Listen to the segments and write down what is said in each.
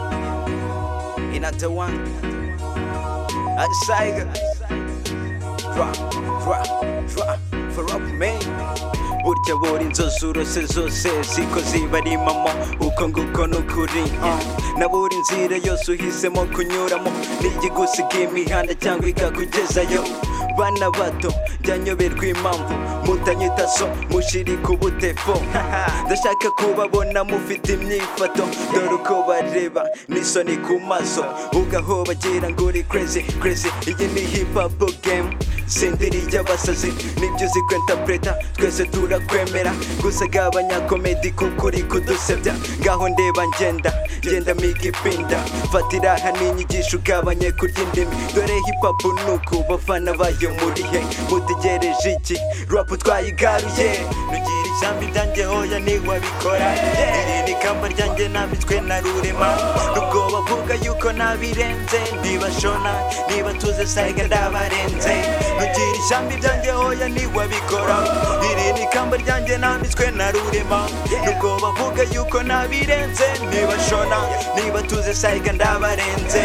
yeah. In a one, a tiger. Drop, drop, drop, for up man. burya bora inzozi urose zose ziko ziba ari mama uko nguko n'ukuri na buri nzira yose uhisemo kunyuramo n'igigusiga imihanda cyangwa ikakugezayo bana bato byanyoberwa impamvu mutanyita so mushiri ku butefo ndashaka kubabona mufite imyifato dore uko bareba n'isoni ku maso ugahobagira ngo uri crazy crazy iyi ni hip hop game senderi y'abasazi nibyo uzi kwentapureta twese turakwemera gusa gabanya komedi kuko uri kudusebya ngaho ndeba ngenda ngenda migipinda fatira hano inyigisho ugabanye kurya indimi dore hipapu nuku bafana bayo muri he mutegereje iki rapu twayigaruye nugira ishyamba ryanjye hoya ntiwabikora iri ni kamba ryanjye nambitswe na rurema nubwo bavuga yuko nabirenze ntibashona niba tuze sayiga ndabarenze nugira ishyamba ibyanjye hoya ntiwabikora iri ni kamba ryanjye nambitswe na rurema nubwo bavuga yuko nabirenze ntibashona niba tuze sayiga ndabarenze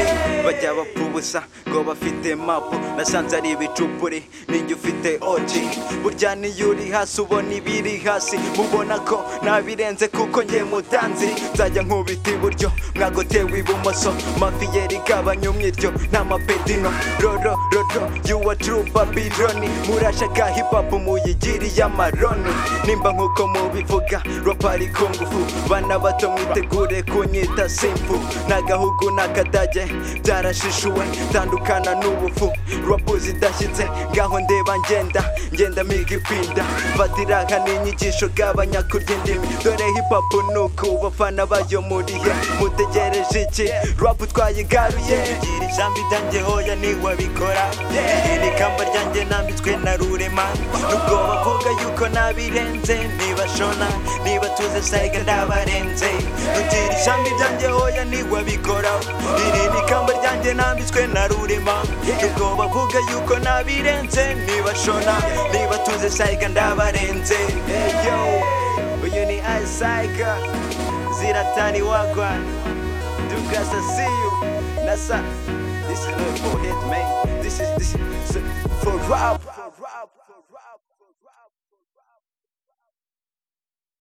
bajya bapfa ubusa ngo bafite mapu nasanze ari ibicupuri ninjye ufite oji burya niyo uri hasi ubona ibiri hasi mubona ko nabirenze kuko njye mutanzi nzajya nkubita iburyo mwagotewe ibumoso mafiyeri igabanya umwiryo nta mapedino roro roro yuwa tru babiloni murashaka hipapu muyigiriye amaroni nimba nkuko mubivuga rapari ku ngufu bana bato mwitegure kunyita simpu n'agahugu n'akadage byarashishuwe tandukana n'ubufu rapu zidashyitse ngaho ndeba ngenda ngenda migipinda fatira nka n'inyigisho gabanya kurya indimi dore hipapu nuku bafana bayo murihe mutegereje iki rapu twayigaruye gira ijambo idange hoya ntiwabikora iri ni kamba ryanjye nambitswe na rurema nubwo bavuga yuko nabirenze ntibashona niba tuze sayiga ndabarenze nugira ijambo ibyanjye hoya ntiwabikora iri ni kamba ryanjye nambitswe na rurema nubwo bavuga yuko nabirenze ntibashona niba tuze sayiga ndabarenze Hey, yo, uyu ni ayisayiga ziratani wagwana Dugas, I see you. Nasa, this is not for hit, man. This is this is for rap.